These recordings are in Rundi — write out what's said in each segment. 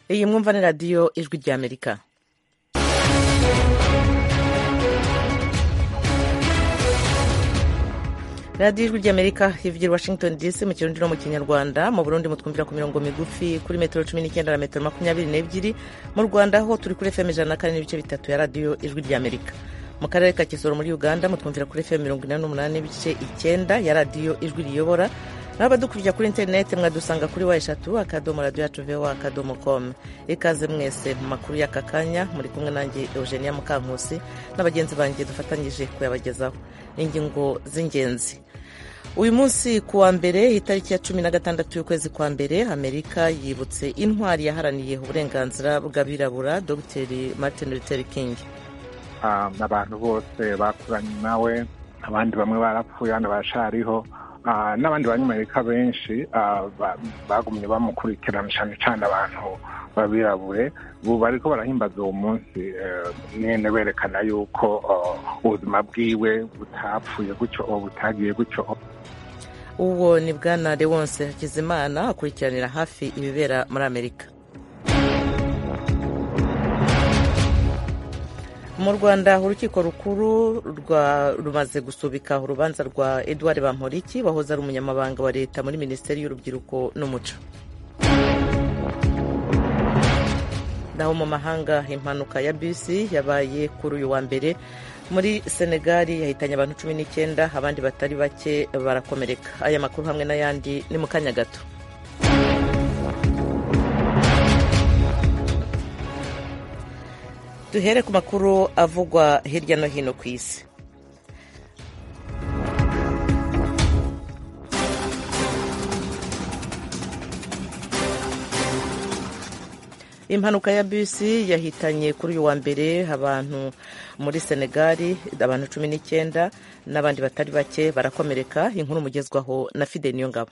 iyi mwumva ni radiyo ijwi ry'amerika radiyo ijwi ry'amerika ivugira washington dc mu kirundi no mu kinyarwanda mu burundi mutwumvira ku mirongo migufi kuri metero cumi n'icyenda na metero makumyabiri n'ebyiri mu rwanda ho turi kuri fm ijana na kane n'ibice bitatu ya radiyo ijwi ry'amerika mu karere ka kisoro muri uganda mutwumvira kuri fm mirongo inani n'umunani n'ibice icyenda ya radiyo ijwi riyobora naho abadukurikira kuri interineti mwadusanga kuri wa eshatu akadomo radiyo yacu voa akadomo komu ikaze mwese mu makuru y'aka kanya muri kumwe nanjye eugenia mukankusi n'abagenzi banjye dufatanyije kuyabagezaho ingingo z'ingenzi uyu munsi ku wa mbere itariki ya cumi na gatandatu y'ukwezi kwa mbere amerika yibutse intwari yaharaniye uburenganzira bw'abirabura dr martin luther king abantu bose bakuranye nawe abandi bamwe barapfuye abandi barashariho n'abandi banyamerika benshi bagumye bamukurikirana cyane cyane abantu babirabure ubu bariko barahimbaza uwo munsi nyene berekana yuko ubuzima bwiwe butapfuye gutyo butagiye gutyo uwo ni bwana lewonse hakizimana akurikiranira hafi ibibera muri amerika mu rwanda urukiko rukuru rumaze gusubika urubanza rwa edouard bamporiki wahoze ari umunyamabanga wa leta muri minisiteri y'urubyiruko n'umuco naho mu mahanga impanuka ya bisi yabaye kuri uyu wa mbere muri senegali yahitanye abantu cumi n'icyenda abandi batari bake barakomereka aya makuru hamwe n'ayandi ni mu kanya gato duhere ku makuru avugwa hirya no hino ku isi impanuka ya bisi yahitanye kuri uyu wa mbere abantu muri senegali abantu cumi n'icyenda n'abandi batari bake barakomereka inkuru mugezwaho na fide niyo ngabo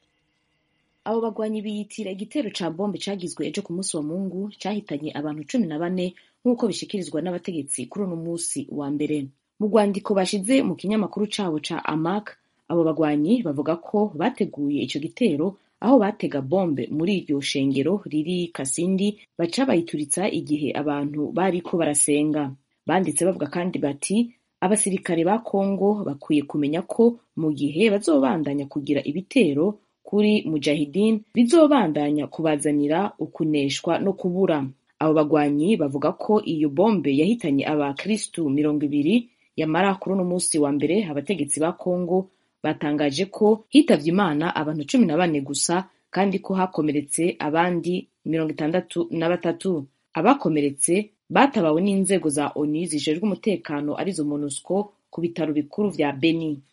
abo bagwanyi biyitira igitero ca bombe cagizwe ejo ku munsi wa mungu cahitanye abantu cumi na bane nk'uko bishikirizwa n'abategetsi kuri uno munsi wa mbere mu rwandiko bashize mu kinyamakuru cabo ca amak abo bagwanyi bavuga ko bateguye ico gitero aho batega bombe muri iryo shengero riri kasindi baca bayituritsa igihe abantu bariko barasenga banditse bavuga kandi bati abasirikare ba kongo bakwiye kumenya ko mu gihe bazobandanya kugira ibitero kuri mujahidin bizobandanya kubazanira ukuneshwa no kubura abo bagwanyi bavuga ko iyo bombe yahitanye abakristu mirongo ibiri yamara kuri uno munsi wa mbere abategetsi ba kongo batangaje ko hitavye imana abantu cumi na bane gusa kandi ko hakomeretse abandi mirongo itandatu na batatu abakomeretse batabawe n'inzego za onu zijejwe umutekano arizo monusco ku bitaro bikuru vya beni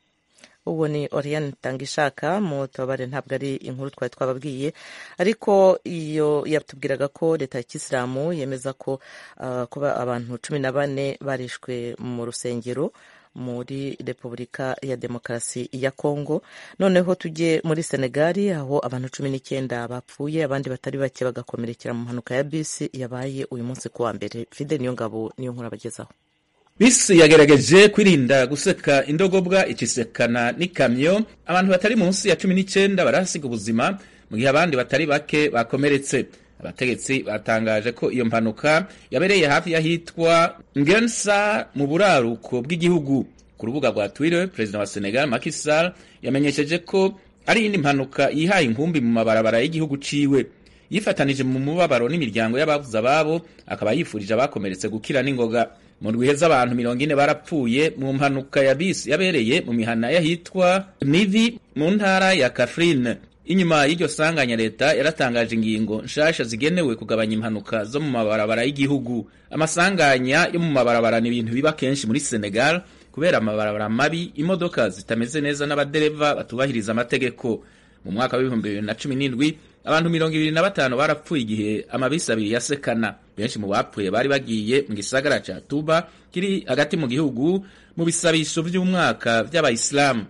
uwo ni oriane tangishaka mu tubabare ntabwo ari inkuru twari twababwiye ariko iyo yatubwiraga ko leta ya kisilamu yemeza ko uh, kuba abantu cumi na bane barishwe mu rusengero muri repubulika ya demokarasi ya kongo noneho tujye muri senegali aho abantu cumi n'icyenda bapfuye abandi batari bake bagakomerekera mu mpanuka ya bisi yabaye uyu munsi ku wa mbere fide niyo ngabo niyo nkuru abagezaho bisi yagerageje kwirinda guseka indogobwa ikisekana n'ikamyo abantu batari munsi ya cumi n'icyenda barahasiga ubuzima mu gihe abandi batari bake bakomeretse abategetsi batangaje ko iyo mpanuka yabereye hafi y'ahitwa ngensa mu buraruko bw'igihugu ku rubuga rwa twitter perezida wa senegal Macky Sall yamenyesheje ko ari iyindi mpanuka yihaye inkumbi mu mabarabara y'igihugu ciwe yifatanije mu mubabaro n'imiryango y'ababuze ababo akaba yifurije abakomeretse gukira n'ingoga mu ndwihe z'abantu mirongo ine barapfuye mu mpanuka ya bisi yabereye mu mihana y'ahitwa nivi mu ntara ya kafrine inyuma y'iryo sanganya leta yaratangaje ingingo nshasha zigenewe kugabanya impanuka zo mu mabarabara y'igihugu amasanganya yo mu mabarabara ni ibintu biba kenshi muri senegal kubera amabarabara mabi imodoka zitameze neza n'abadereva batubahiriza amategeko mu mwaka w'ibihumbi bibiri na cumi n'indwi abantu mirongo ibiri na batanu barapfuye igihe amabisi abiri yasekana benshi mu bapfuye bari bagiye mu gisagara ca tuba kiri hagati mu gihugu mu bisabisho vy'umwaka vy'abayisilamu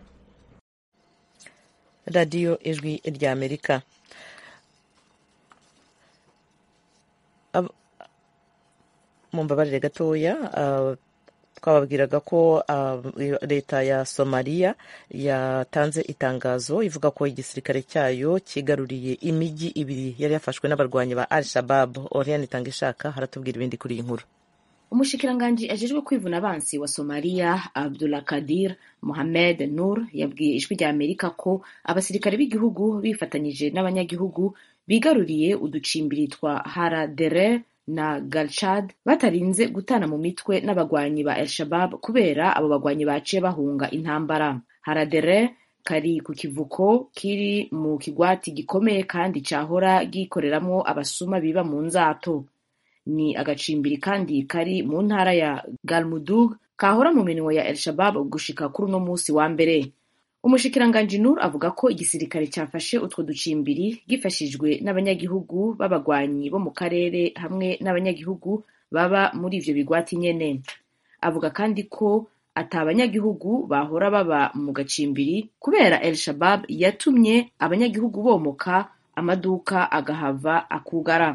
radiyo ijwi rya amerika mumbabarire gatoya twababwiraga ko leta ya somaliya yatanze itangazo ivuga ko igisirikare cyayo kigaruriye imijyi ibiri yari yafashwe n'abarwanyi ba al shabab oriane itanga ishaka haratubwira ibindi kuri iyi nkuru umushikiranganji ajejwe kwivuna abansi wa somaliya abdulakadir mohamed nur yabwiye ijwi rya amerika ko abasirikare b'igihugu bifatanyije n'abanyagihugu bigaruriye uducimbiri twa haradere na galchad batarinze gutana mu mitwe n'abagwanyi ba elshabab kubera abo bagwanyi baciye bahunga intambara haradere kari ku kivuko kiri mu kigwati gikomeye kandi cahora gikoreramwo abasuma biba mu nzato ni agacimbiri kandi kari mu ntara ya galmudug kahora mu minwe ya elshabab gushika kuri uno musi wa mbere umushikiranganji nur avuga ko igisirikare cyafashe utwo ducimbiri gifashijwe n'abanyagihugu b'abagwanyi bo mu karere hamwe n'abanyagihugu baba muri ivyo bigwati nyene avuga kandi ko ata abanyagihugu bahora baba mu gacimbiri kubera el shabab yatumye abanyagihugu bomoka amaduka agahava akugara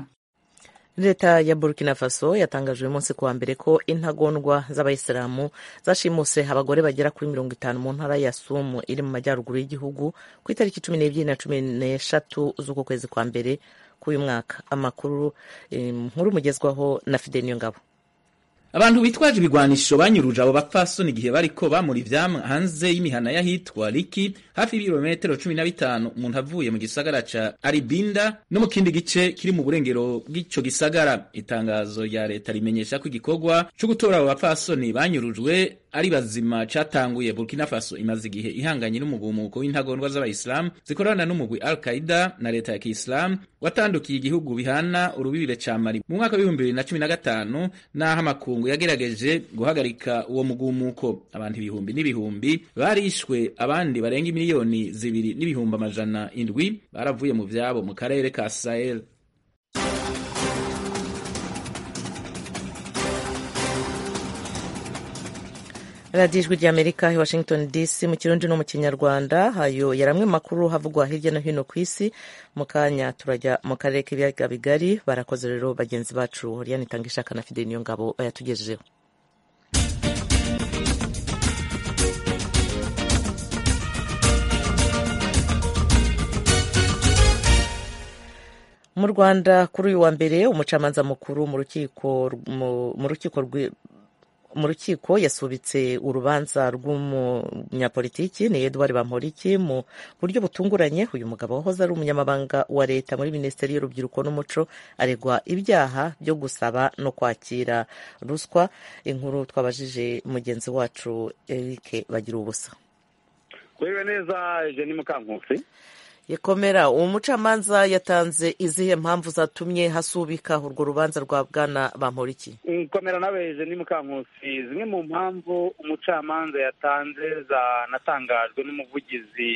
leta ya burkina faso yatangaje uyu munsi kuwa mbere ko intagondwa z'abayisilamu zashimuse abagore bagera kuri mirongo itanu mu ntara ya sumu iri mu majyaruguru y'igihugu ku itariki cumi n'ebyiri na cumi n'eshatu z'uku kwezi kwa mbere k'uyu mwaka amakuru nkuru mugezwaho na fide niyo ngabo abantu bitwaje ibigwanisho banyuruje abo bapfasoni igihe bariko bamura ivyamwa hanze y'imihana y'ahitwa Liki hafi y'ibirometero cumi na bitanu umuntu avuye mu gisagara ca Aribinda no mu kindi gice kiri mu burengero bw'ico gisagara itangazo rya leta rimenyesha ko igikorwa co gutora abo bapfasoni banyurujwe ari bazima catanguye Burkina Faso imaze igihe ihanganye n'umugumuko w'intagondwa z'abayisilamu zikorana n'umugwi Al Qaida na leta ya Kiislamu watandukiye igihugu bihana urubibire ca Mali mu mwaka w'ibihumbi bibiri na cumi na gatanu n'aho amakungu yagerageje guhagarika uwo mugumuko abantu ibihumbi n'ibihumbi barishwe abandi barenga miliyoni zibiri n'ibihumbi amajana indwi baravuye mu vyabo mu karere ka Sahel radiyo ijwi ry'amerika i washington dc mu kirundi no mu kinyarwanda hayo yari amwe makuru havugwa hirya no hino ku isi mu kanya turajya mu karere k'ibiyaga bigari barakoze rero bagenzi bacu horiyani itanga ishaka na fide niyo ngabo bayatugejejeho mu rwanda kuri uyu wa mbere umucamanza mukuru mu rukiko mu rukiko mu rukiko yasubitse urubanza rw'umunyapolitiki ni Edouard Bamporiki mu buryo butunguranye uyu mugabo wahoze ari umunyamabanga wa leta muri minisiteri y'urubyiruko n'umuco aregwa ibyaha byo gusaba no kwakira ruswa inkuru twabajije mugenzi wacu Eric bagira ubusa kuriwe neza Jenny Mukankusi yakomera uwo mucamanza yatanze izihe mpamvu zatumye hasubika urwo rubanza rwa bwana bamporiki komera nawe ni mukankusi zimwe mu mpamvu umucamanza yatanze zanatangajwe n'umuvugizi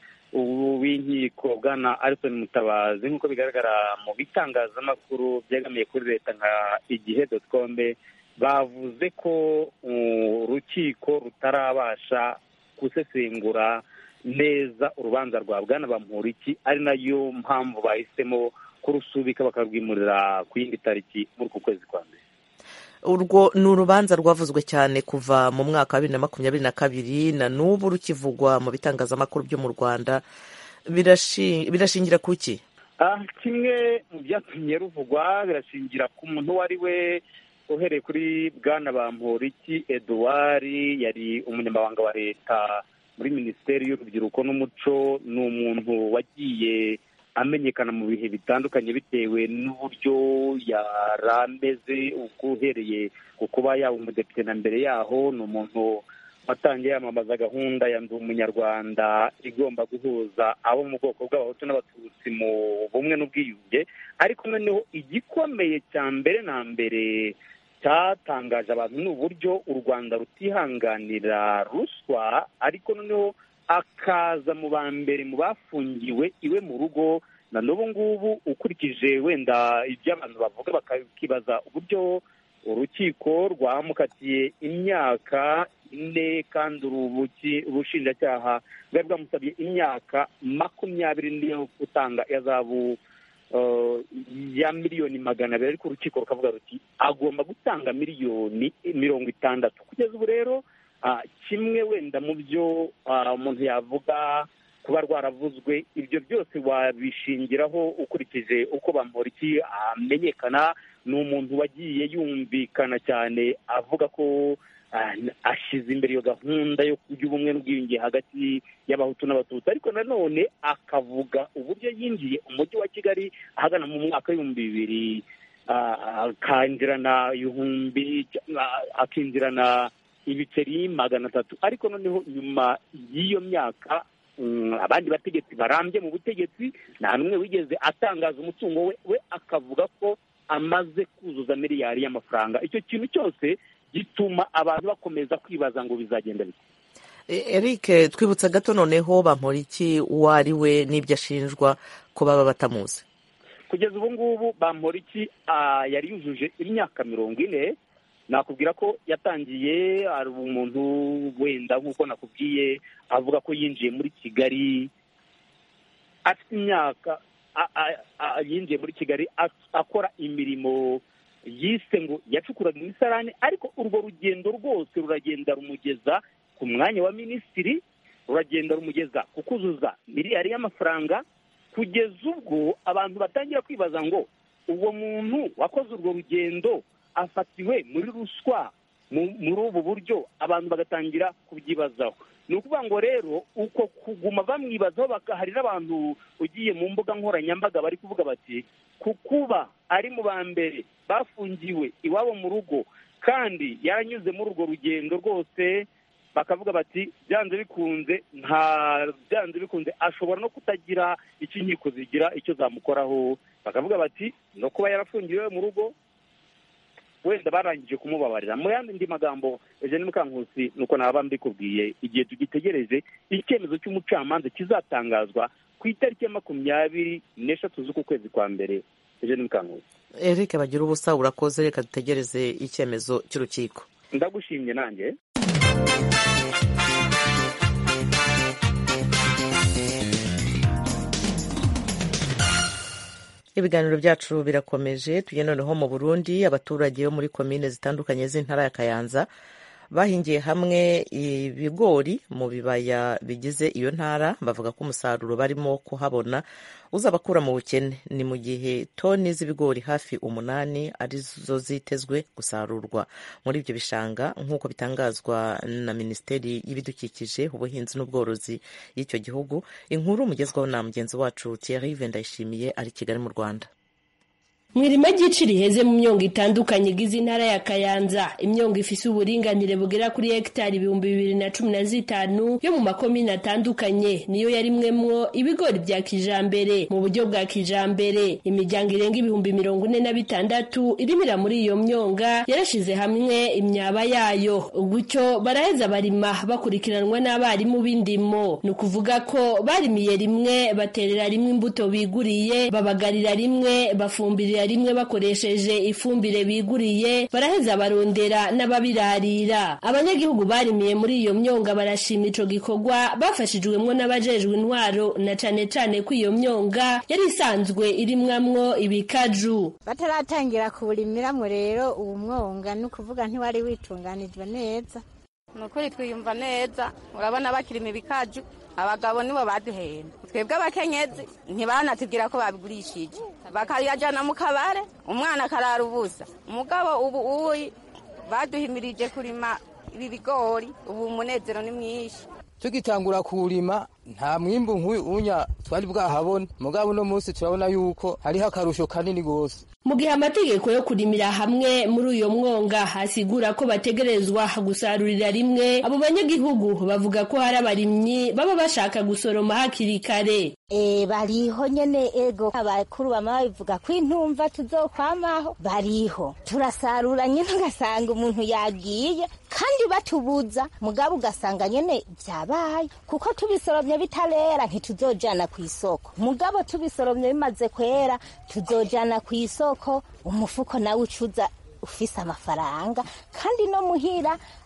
w'inkiko bwana Alison Mutabazi nk'uko bigaragara mu bitangazamakuru byegamiye kuri leta nka igihe dotcombe bavuze ko urukiko rutarabasha gusesengura neza urubanza rwa bwana bamporiki ari nayo mpamvu bahisemo kurusubika bakarwimurira ku yindi tariki muri uku kwezi kwa mbere urwo ni urubanza rwavuzwe cyane kuva mu mwaka wa bibiri na makumyabiri na kabiri na n'ubu rukivugwa mu bitangazamakuru byo mu rwanda birashingira ku ki kimwe mu byatumye ruvugwa birashingira ku muntu uwo ari we uhereye kuri bwana bamporiki eduard yari umunyamabanga wa leta muri minisiteri y'urubyiruko n'umuco ni umuntu wagiye amenyekana mu bihe bitandukanye bitewe n'uburyo yari ameze uhereye ku kuba yaba umudepite na mbere yaho ni umuntu watangiye yamamaza gahunda ya ndi umunyarwanda igomba guhuza abo mu bwoko bw'abahutu n'abatutsi mu bumwe n'ubwiyunge ariko noneho igikomeye cya mbere na mbere cyatangaje abantu ni uburyo u rwanda rutihanganira ruswa ariko noneho akaza mu ba mbere mu bafungiwe iwe mu rugo na n'ubu ngubu ukurikije wenda ibyo abantu bavuga bakibaza uburyo urukiko rwamukatiye imyaka ine kandi ubushinjacyaha bwari bwamusabye imyaka makumyabiri niyo gutanga ihazabu ya miliyoni magana abiri ariko urukiko rukavuga ruti agomba gutanga miliyoni mirongo itandatu kugeza ubu rero kimwe wenda mu byo umuntu yavuga kuba rwaravuzwe ibyo byose wabishingiraho ukurikije uko bamporiki amenyekana ni umuntu wagiye yumvikana cyane avuga ko ashyize imbere iyo gahunda y'ubumwe n'ubwiyunge hagati y'abahutu n'abatutsi ariko nanone akavuga uburyo yinjiye umujyi wa kigali ahagana mu mwaka w'ibihumbi bibiri akinjirana ibihumbi akinjirana ibiceri magana atatu ariko noneho nyuma y'iyo myaka abandi bategetsi barambye mu butegetsi nta n'umwe wigeze atangaza umutungo we we akavuga ko amaze kuzuza miliyari y'amafaranga icyo kintu cyose gituma abantu bakomeza kwibaza ngo bizagenda bite eric twibutsa gato noneho bamporiki uwo ari we n'ibyo ashinjwa ko baba batamuzi kugeza ubu ngubu bamporiki yari yujuje imyaka mirongo ine nakubwira ko yatangiye hari umuntu wenda nk'uko nakubwiye avuga ko yinjiye muri kigali afite imyaka yinjiye muri kigali akora imirimo yise ngo yacukuraga imisarane ariko urwo rugendo rwose ruragenda rumugeza ku mwanya wa minisitiri ruragenda rumugeza ku kuzuza miliyari y'amafaranga kugeza ubwo abantu batangira kwibaza ngo uwo muntu wakoze urwo rugendo afatiwe muri ruswa muri ubu buryo abantu bagatangira kubyibazaho ni ukuvuga ngo rero uko kuguma bamwibazaho hari n'abantu ugiye mu mbuga nkoranyambaga bari kuvuga bati ku kuba ari mu ba mbere bafungiwe iwabo mu rugo kandi yaranyuze muri urwo rugendo rwose bakavuga bati byanze bikunze nta byanze bikunze ashobora no kutagira icyo inkiko zigira icyo zamukoraho bakavuga bati no kuba yarafungiwe mu rugo wenda barangije kumubabarira mu yandi magambo eugene mukankusi nuko naba mbikubwiye igihe tugitegereje icyemezo cy'umucamanza kizatangazwa ku itariki ya makumyabiri n'eshatu z'uku kwezi kwa mbere eugene mukankusi eric bagira ubusa urakoze reka dutegereze icyemezo cy'urukiko ndagushimye nanjye ibiganiro byacu birakomeje tujye noneho mu burundi abaturage bo muri komine zitandukanye z'intara ya kayanza bahingiye hamwe ibigori mu bibaya bigize iyo ntara bavuga ko umusaruro barimo kuhabona uzabakura mu bukene ni mu gihe toni z'ibigori hafi umunani arizo zitezwe gusarurwa muri ibyo bishanga nk'uko bitangazwa na minisiteri y'ibidukikije ubuhinzi n'ubworozi y'icyo gihugu inkuru mugezwaho na mugenzi wacu Thierry Vendayishimiye ari Kigali mu Rwanda mu irima ry'ici riheze mu myongo itandukanye igize intara ya kayanza imyongo ifise uburinganire bugera kuri hegitari ibihumbi bibiri na cumi na zitanu yo mu makomine atandukanye niyo yarimwemwo ibigori bya kijambere mu buryo bwa kijambere imiryango irenga ibihumbi mirongo ine na bitandatu irimira muri iyo myonga yarashize hamwe imyaba yayo gutyo baraheza barima bakurikiranwa n'abarimu b'indimo ni ukuvuga ko barimiye rimwe baterera rimwe imbuto biguriye babagarira rimwe bafumbirira rimwe bakoresheje ifumbire biguriye baraheza barondera n'ababirarira abanyagihugu barimiye muri iyo myonga barashima ico gikorwa bafashijwemwo n'abajejwe intwaro na cane cane ko iyo myonga yari isanzwe irimwamwo ibikaju bataratangira kuwurimiramwo rero uwo mwonga ni ukuvuga ntiwari witunganijwe neza ni ukuri twiyumva neza urabona bakirima ibikaju abagabo nibo baduhenda twebwe abakenyezi ntibanatubwira ko babigurishije bakayajyana mu kabare umwana akarara ubusa umugabo ubu uyi baduhimirije kurima ibi bigori ubu umunezero ni mwinshi tugitangura kuwurima nta mwimbu nk'unya twari bwahabona mugabo uno munsi turabona yuko hariho akarusho kanini rwose mu gihe amategeko yo kurimira hamwe muri uyo mwonga asigura ko bategerezwa gusarurira rimwe abo banyagihugu bavuga ko hari abarimyi baba bashaka gusoroma hakiri kare e bariho nyene ego abakuru bama babivuga ko intumva tuzokwamaho bariho turasarura nyene ugasanga umuntu yagiye kandi batubuza mugabo ugasanga nyene vyabaye kuko tubisoromye bitarera ntituzojana ku isoko mugabo tubisoromye bimaze kwera tuzojana ku isoko umufuko nawe ucuza ufise amafaranga kandi no muhira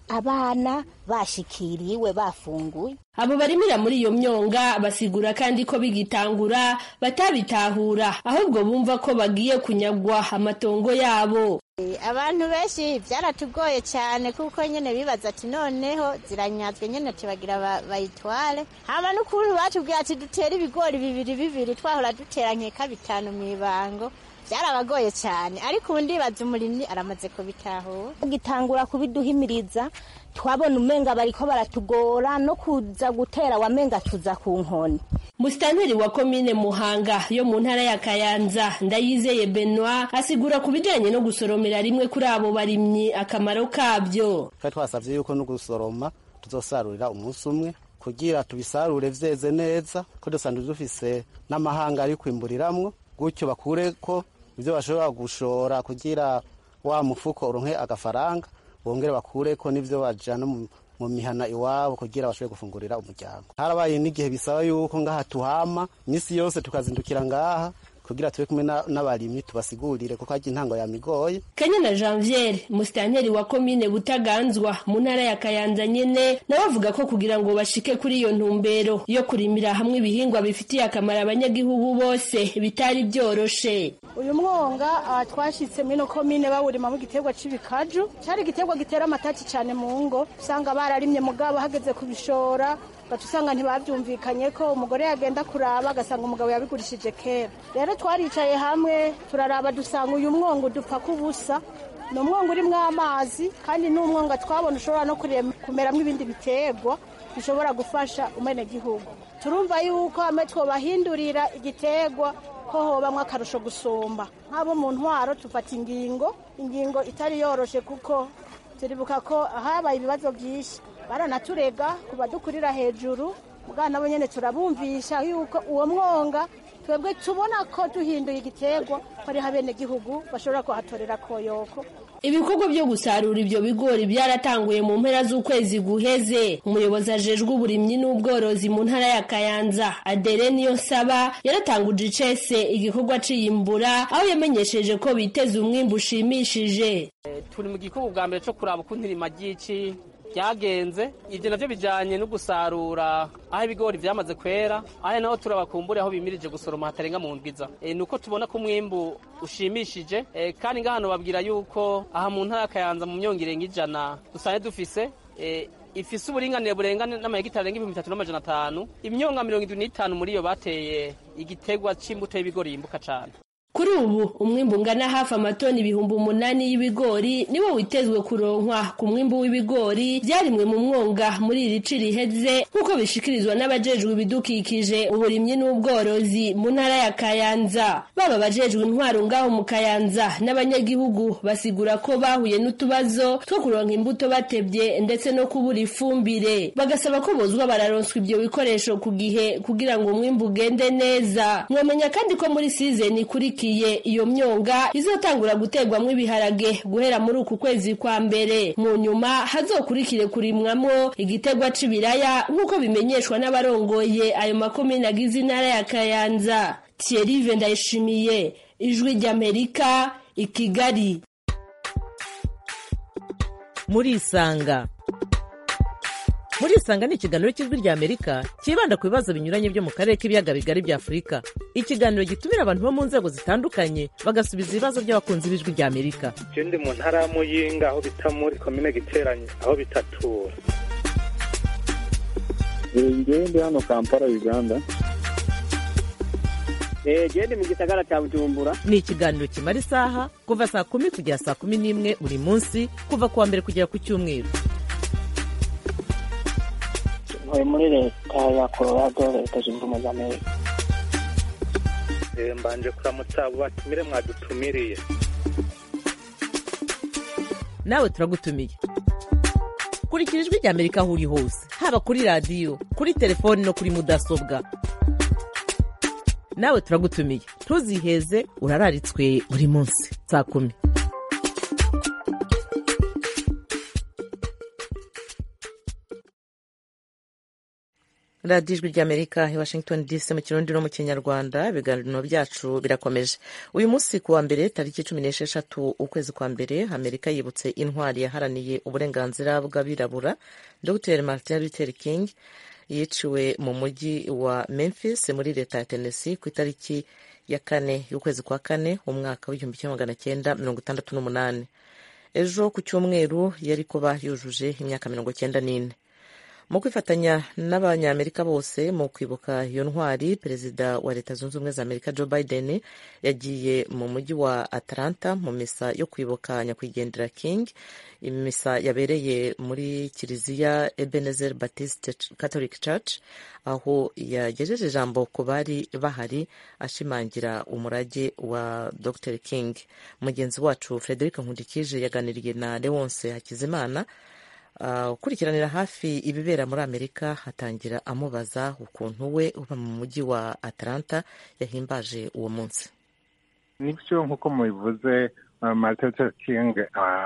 abana bashikiriwe bafunguye abo barimira muri iyo myonga basigura kandi ko bigitangura batabitahura ahubwo bumva ko bagiye kunyagwa amatongo yabo abantu benshi byaratugoye cyane kuko nyine bibaza ati noneho ziranyazwe nyine tubagira bayitware haba n'ukuntu batubwiye ati dutere ibigori bibiri bibiri twahora dutera nkeka bitanu mu ibango byarabagoye cyane ariko ubu ndibaza umurimyi aramaze kubitahura gitangura kubiduhimiriza twabona umenga bariko baratugora no kuza gutera wamenga tuza ku nkoni musitanteri wa komine muhanga yo mu ntara ya kayanza ndayizeye benoit asigura ku bijanye no gusoromera rimwe kuri abo barimyi akamaro kabyo twari twasavye yuko no gusoroma tuzosarurira umunsi umwe kugira tubisarure vyeze neza ko dusanzwe dufise n'amahanga ari kwimburiramwo gutyo bakureko ivyo bashobora gushora kugira wa mufuko uronke agafaranga bongere bakureko n'ivyo bajana mu mihana iwabo kugira bashobore gufungurira umuryango harabaye n'igihe bisaba yuko ngaha tuhama imisi yose tukazindukira ngaha kugira tube kumwe n'abarimyi tubasigurire kuko harya intango yamigoye kanyana janviere musitanteri wa komine butaganzwa mu ntara ya kayanza nyene nawe avuga ko kugira ngo bashike kuri iyo ntumbero yo kurimira hamwe ibihingwa bifitiye akamaro abanyagihugu bose bitari byoroshe uyu mwonga uh, twashitse mino komine bawurimamo igiterwa c'ibikaju cari igiterwa gitera amataki cane mu ngo usanga bararimye mugabo hageze kubishora gaca usanga ntibabyumvikanye ko umugore yagenda kuraba agasanga umugabo yabigurishije kera rero twaricaye hamwe turaraba dusanga uyu mwonga udupfa k'ubusa ni umwonga urimo amazi kandi ni umwonga twabona ushobora no kumeramo ibindi biterwa bishobora gufasha umenegihugu turumva yuko hamwe twobahindurira igiterwa ko hobamwo akarusho gusumba nk'abo mu ntwaro tufata ingingo ingingo itari yoroshe kuko turibuka ko habaye ibibazo byinshi baranaturega ku badukurira hejuru mugana nabo nyine turabumvisha yuko uwo mwonga twebwe tubona ko duhinduye igiterwa ko ariho abenegihugu bashobora kuhatorera koyoko ibikorwa byo gusarura ibyo bigori byaratanguye mu mpera z'ukwezi guheze umuyobozi ajejwe uburimyi n'ubworozi mu ntara ya kayanza adere niyo nsaba yaratanguje icese igikorwa ciyimbura aho yamenyesheje ko biteze umwimbu ushimishije turi mu gikorwa bwa mbere cyo kuraba ukuntu irima ry'ici ryagenze ibyo navyo bijanye no gusarura aho ibigori vyamaze kwera aho naho turabakumbure aho bimirije gusoroma hatarenga mu ndwiza e, nuko tubona ko umwimbu ushimishije e, kandi ngahano babwira yuko aha mu ntara kayanza mu myongo irenga ijana dusanzwe dufise e, ifise uburinganire burengane n'amahegitari arenga ibihumbi bitatu n'amajana atanu imyonga mirongo indwi n'itanu muri iyo bateye igiterwa c'imbuto y'ibigori yimbuka cane kuri ubu umwimbu ungana hafi amatoni ibihumbi umunani y'ibigori niwo witezwe kuronkwa ku mwimbu w'ibigori byarimwe mu mwonga muri iri ci riheze nk'uko bishikirizwa n'abajejwe ibidukikije uburimyi n'ubworozi mu ntara ya kayanza baba abajejwe intwaro ngaho mu kayanza n'abanyagihugu basigura ko bahuye n'utubazo two kuronka imbuto batebye ndetse no kubura ifumbire bagasaba ko bozwa bararonswa ibyo bikoresho ku gihe kugira ngo umwimbu ugende neza mwamenya kandi ko muri sizeni ikurikira iyo myonga izotangura guterwamo ibiharage guhera muri uku kwezi kwa mbere mu nyuma hazokurikire kurimwamo igiterwa c'ibiraya nk'uko bimenyeshwa n'abarongoye ayo makomine agize intara ya kayanza thierry ndayishimiye ijwi ry'amerika i kigali murisanga murisanga ni ikiganiro cy'ijwi ry'amerika cyibanda ku bibazo binyuranye byo mu karere k'ibiyaga bigari bya afurika ikiganiro gitumira abantu bo mu nzego zitandukanye bagasubiza ibibazo by'abakunzi b'ijwi ry'amerika je ndi mu ntara ya muyinga aho bita muri komine giteranye aho bitatura ngewe ndi hano kampala uganda gende mu gisagara cya bujumbura ni ikiganiro kimara isaha kuva saa kumi kugera saa kumi n'imwe buri munsi kuva ku wa mbere kugera ku cyumweru ntuye muri leta ya colorado leta zunze ubumwe za amerika mbanje kuramutsa abo batumire mwadutumiriye nawe turagutumiye kurikira ijwi ry'amerika aho uri hose haba kuri radiyo kuri telefoni no kuri mudasobwa nawe turagutumiye ntuziheze urararitswe buri munsi saa kumi radiyo ijwi ry'amerika i washington dc mu kirundi no mu kinyarwanda ibiganiro byacu birakomeje uyu munsi ku wa mbere tariki cumi n'esheshatu ukwezi kwa mbere amerika yibutse intwari yaharaniye uburenganzira bw'abirabura dr martin luther king yiciwe mu mujyi wa memphis muri leta ya tennessee ku itariki ya kane y'ukwezi kwa kane umwaka w'igihumbi kimwe magana cyenda mirongo itandatu n'umunani ejo ku cyumweru yari kuba yujuje imyaka mirongo cyenda n'ine mu kwifatanya n'abanyamerika bose mu kwibuka iyo ntwari perezida wa leta zunze ubumwe za amerika joe biden yagiye mu mujyi wa atlanta mu misa yo kwibuka nyakwigendera king imisa yabereye muri kiliziya ebenezer baptist catholic church aho yagejeje ijambo ku bari bahari ashimangira umurage wa dr king mugenzi wacu frederic nkundikije yaganiriye na leonce hakizimana ukurikiranira hafi ibibera muri amerika hatangira amubaza ukuntu we uba mu mujyi wa atlanta yahimbaje uwo munsi nibyo nk'uko mubivuze martin luther king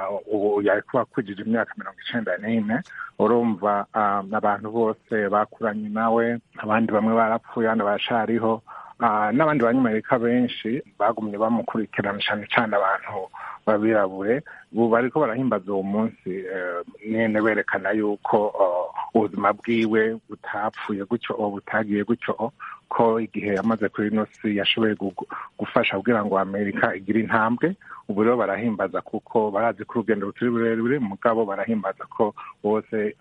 ubu yari kuba akurikije imyaka mirongo icyenda n'ine urumva abantu bose bakuranye nawe abandi bamwe barapfuye abandi barashariho n'abandi banyamerika benshi bagumye bamukurikirana cyane cyane abantu babirabure ubu bariko barahimbaza uwo munsi nyene berekana yuko ubuzima bwiwe butapfuye gutyo butagiye gutyo ko igihe yamaze kuri ino si yashoboye gufasha kugira ngo amerika igire intambwe ubu rero barahimbaza kuko barazi ko urugendo rutari rurerure mugabo barahimbaza ko bose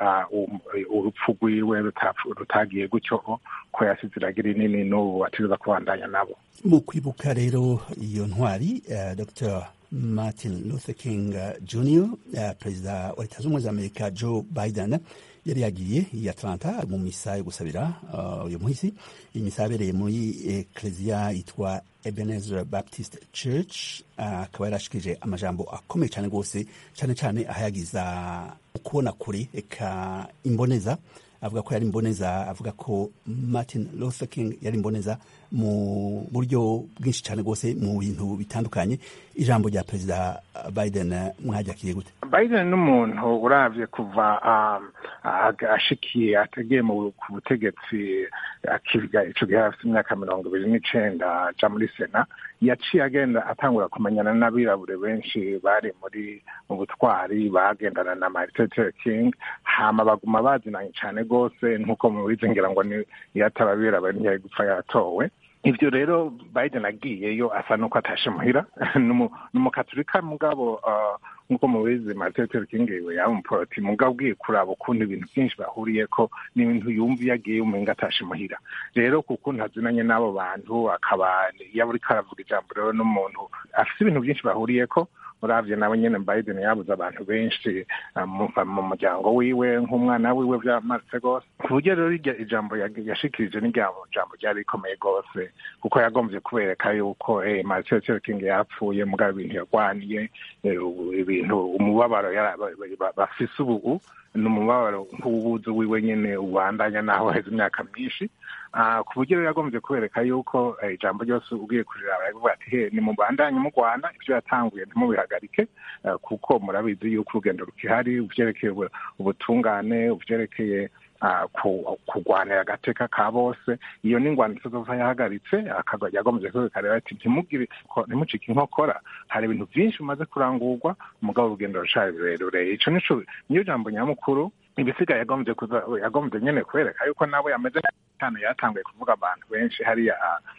urupfu rwiwe rutagiye gutyo ko yasize iragira inini n'ubu ategereza kubandanya nabo mu kwibuka rero iyo ntwari dr martin luther king jr perezida wa leta zunze ubumwe za amerika joe biden yari yagiye i atlanta mu misa yo gusabira uyu munsi iyi misa yabereye muri ekereziya yitwa ebenezer baptist church akaba yarashikije amajambo akomeye cyane rwose cyane cyane ahayagiza ukubona kure eka imboneza avuga ko yari imboneza avuga ko martin luther king yari imboneza mu buryo bwinshi cyane rwose mu bintu bitandukanye ijambo rya perezida biden mwaryakiriye gute biden n'umuntu uravye kuva ashikiye ategeye ku butegetsi akiga ico gihe afite imyaka mirongo ibiri n'icenda aja muri sena yaciye agenda atangura kumenyana n'abirabure benshi bari muri mu butwari bagendana na martin luther king hama baguma bazinanye cane rwose nk'uko mubizi ngira ngo iyo ataba abirabure ntiyari gupfa yaratowe ivyo rero biden agiyeyo asa nuko atashe muhira ni umukatolika mugabo nk'uko mubizi martin luther king yaba umuporoti mugabo ugiye kuraba ukuntu ibintu byinshi bahuriyeko n'ibintu yumva iyo agiye umenga atashe muhira rero kukuntu azinanye n'abo bantu akaba iyo ariko aravuga ijambo rero n'umuntu afite ibintu byinshi bahuriyeko uravye nawe nyene biden yabuze abantu benshi mu muryango wiwe nk'umwana wiwe vyamaze rwose ku buryo rero ijambo yashikirije n'ijambo ryari rikomeye rwose kuko yagomvye kubereka yuko martin luther king yapfuye mugabo ibintu yarwaniye ibintu umubabaro bafise ubu ni umubabaro nk'ububuzi wiwe nyene ubandanya naho heza imyaka myinshi ku buryo rero yagombye kubereka yuko ijambo ryose ugiye kuriraba yavuga ati he ni mubandanye mu rwanda ibyo yatanguye ntimubihagarike kuko murabizi yuko urugendo rukihari uvyerekeye ubutungane uvyerekeye kurwanira agateka ka bose iyo ni ingwano itazova yahagaritse yagombye kwereka rero ati ntimugire ntimucike inkokora hari ibintu byinshi bimaze kurangurwa umugabo urugendo rucari rurerure ico nico niyo jambo nyamukuru ibisigaye yagombye kuza yagombye nyene kwereka yuko nawe yameze cyane yatanguye kuvuga abantu benshi hariya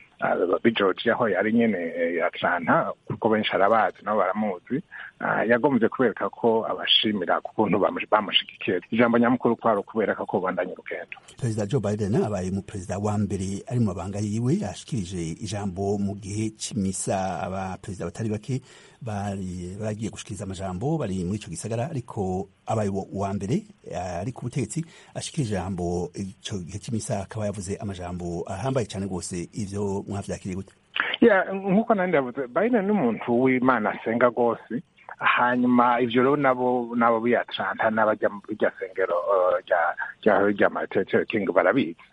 bi georgia aho yari nyene atlanta kuko benshi arabazi nabo baramuzi yagombye kubereka ko abashimira kukuntu bamushigikiye ijambo nyamukuru kwari ukubereka ko bandanye urugendo perezida joe biden abaye mu perezida wa mbere ari mu mabanga yiwe yashikirije ijambo mu gihe c'imisa abaperezida batari bake bari baragiye gushikiriza amajambo bari muri ico gisagara ariko abaye wa mbere ari ku butegetsi ashikirije ijambo ico gihe c'imisa akaba yavuze amajambo ahambaye cyane rwose ivyo mwavyakiriye gute nk'uko nandi yavuze biden ni umuntu w'imana asenga rwose hanyuma ivyo rero nabo nabo biyatranta n'abajya mu rya sengero rya rya martin luther king barabizi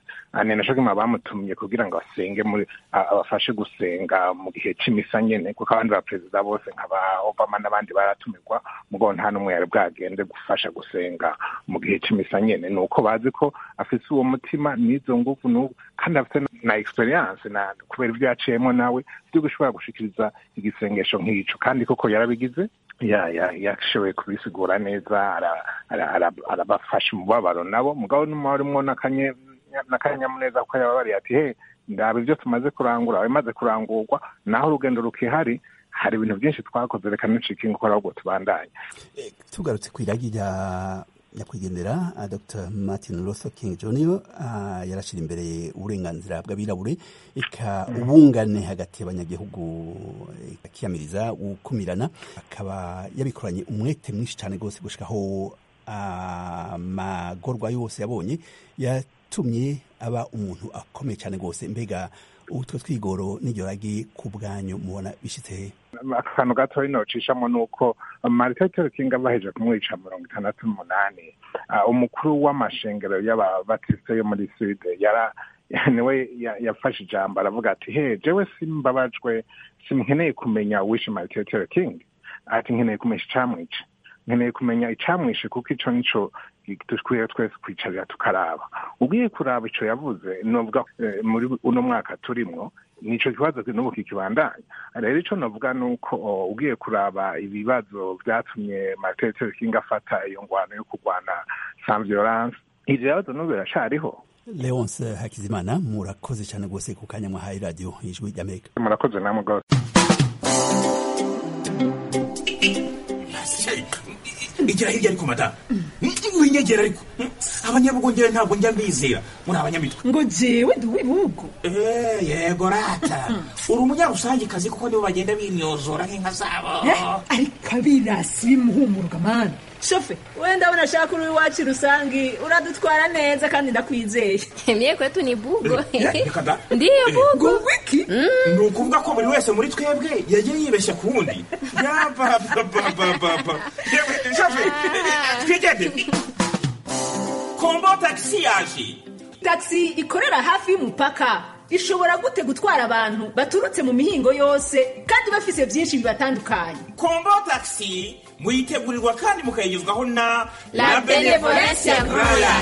ni naco gima bamutumye kugira ngo asenge muri abafashe gusenga mu gihe c'imisa nyene kuko abandi baperezida bose nka ba obama n'abandi baratumirwa mugabo nta n'umwe yari bwagende gufasha gusenga mu gihe c'imisa nyene ni uko bazi ko afise uwo mutima n'izo nguvu n'ubu kandi afite na experience na kubera ibyo yaciyemo nawe byo gushobora gushikiriza igisengesho nk'ico kandi koko yarabigize yashoboye kubisigura neza arabafasha umubabaro nabo mugabo n'umubarimwo n'akanyamuneza kuko yababariye ati he ndaba ibyo tumaze kurangura bimaze kurangurwa naho urugendo rukihari hari ibintu byinshi twakoze reka nicika ingukora ahubwo tubandanye tugarutse ku iragi rya nyakwigendera dr martin luther king jr yarashyira imbere uburenganzira bw'abirabure eka ubungane hagati y'abanyagihugu akiyamiriza gukumirana akaba yabikoranye umwete mwinshi cyane rwose gushikaho amagorwa yose yabonye yatumye aba umuntu akomeye cyane rwose mbega utwo twigoro n'iryo ragi ku bwanyu mubona bishyitse he akantu gatoya nocishamo ni uko martin luther king baheje kumwica mirongo itandatu n'umunani umukuru w'amashengero y'ababatiste yo muri sude yara niwe yafashe ijambo aravuga ati he jewe simbabajwe simkeneye kumenya uwishe martin luther king ati nkeneye kumenya icamwica nkeneye kumenya icamwishe kuko ico nico dukwiye twese kwicarira tukaraba ugiye kuraba ico yavuze novuga muri uno mwaka turimwo nico kibazo n'ubu kikibandanya rero ico novuga ni uko ugiye kuraba ibibazo vyatumye martin luther king afata iyo ngwano yo kurwana sans violence ivyo bibazo n'ubu biracariho leonce hakizimana murakoze cyane rwose ku kanya mwahaye radiyo ijwi ry'amerika murakoze namwe rwose igira hirya ariko madamu winyegera ariko abanyabugongera ntabwo njya mbizera muri abanyamitwe ngo jewe ndi uw'ibihugu yego rata uri umunyarusangikazi kuko nibo bagenda binyozora nk'inka zabo ariko abirasi bimuhumuruka mani shofe wenda ndabona ashaka uri iwacu rusangi uradutwara neza kandi ndakwizeye mye kwetu ni bugo ndiyo bugo wiki ni ukuvuga ko buri wese muri twebwe yagiye yibeshya ku wundi yabababababa shofe twigende kombo tagisi yaje tagisi ikorera hafi y'umupaka ishobora gute gutwara abantu baturutse mu mihingo yose kandi bafise byinshi bibatandukanye kombo tagisi muyitegurirwa kandi mukayigezwaho na la benevolence royal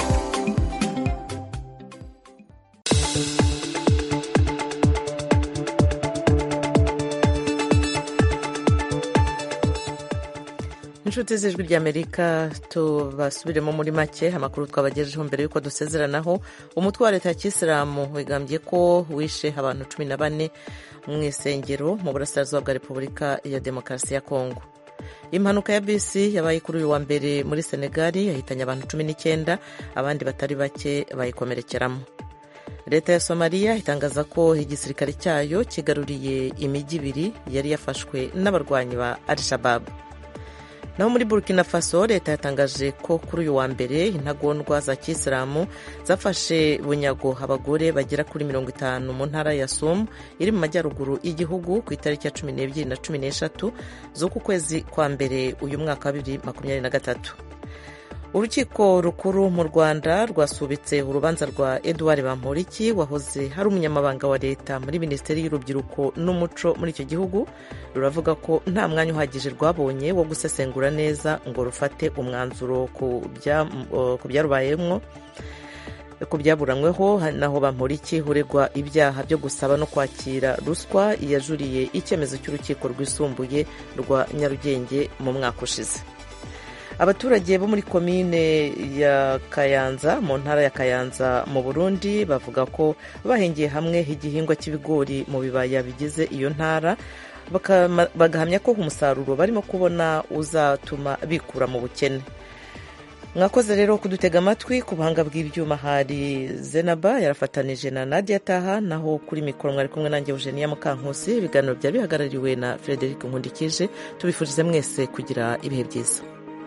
inshuti z'ijwi ry'amerika tubasubiremo muri make amakuru twabagejejeho mbere y'uko dusezeranaho umutwe wa leta ya kisilamu wigambye ko wishe abantu cumi na bane mu isengero mu burasirazuba bwa repubulika ya demokarasi ya kongo impanuka ya bisi yabaye kuri uyu wa mbere muri senegali yahitanye abantu cumi n'icyenda abandi batari bake bayikomerekeramo leta ya somaliya itangaza ko igisirikare cyayo kigaruriye imijyi ibiri yari yafashwe n'abarwanyi ba al shababu naho muri burkina faso leta yatangaje ko kuri uyu wa mbere intagondwa za kisilamu zafashe bunyago abagore bagera kuri mirongo itanu mu ntara ya sumu iri mu majyaruguru y'igihugu ku itariki ya cumi n'ebyiri na cumi n'eshatu z'uku kwezi kwa mbere uyu mwaka wa bibiri makumyabiri na gatatu urukiko rukuru mu rwanda rwasubitse urubanza rwa edouard bamporiki wahoze hari umunyamabanga wa leta muri minisiteri y'urubyiruko n'umuco muri icyo gihugu ruravuga ko nta mwanya uhagije rwabonye wo gusesengura neza ngo rufate umwanzuro ku byarubayemo ku byaburanyweho naho bamporiki uregwa ibyaha byo gusaba no kwakira ruswa yajuriye icyemezo cy'urukiko rwisumbuye rwa nyarugenge mu mwaka ushize abaturage bo muri komine ya kayanza mu ntara ya kayanza mu burundi bavuga ko bahingiye hamwe igihingwa cy'ibigori mu bibaya bigize iyo ntara bagahamya ko umusaruro barimo kubona uzatuma bikura mu bukene mwakoze rero kudutega amatwi ku buhanga bw'ibyuma hari zenaba yarafatanije na nadia taha naho kuri mikoro mwari kumwe nanjye eugenia mukankusi ibiganiro byari bihagarariwe na frederic nkundikije tubifurize mwese kugira ibihe byiza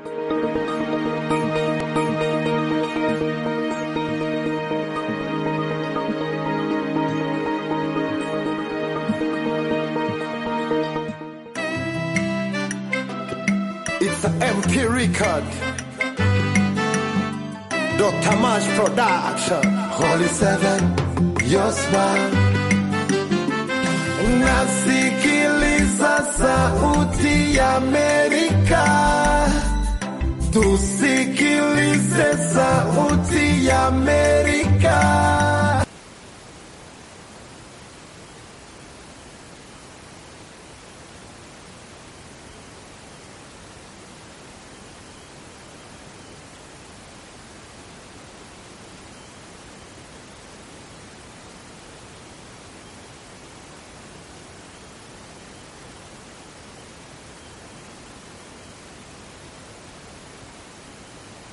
It's an MP record. Dr. Mash Production. Holy Seven, your smile. Nasikiliza sauti ya Amerika. Tusikilize sauti ya Amerika.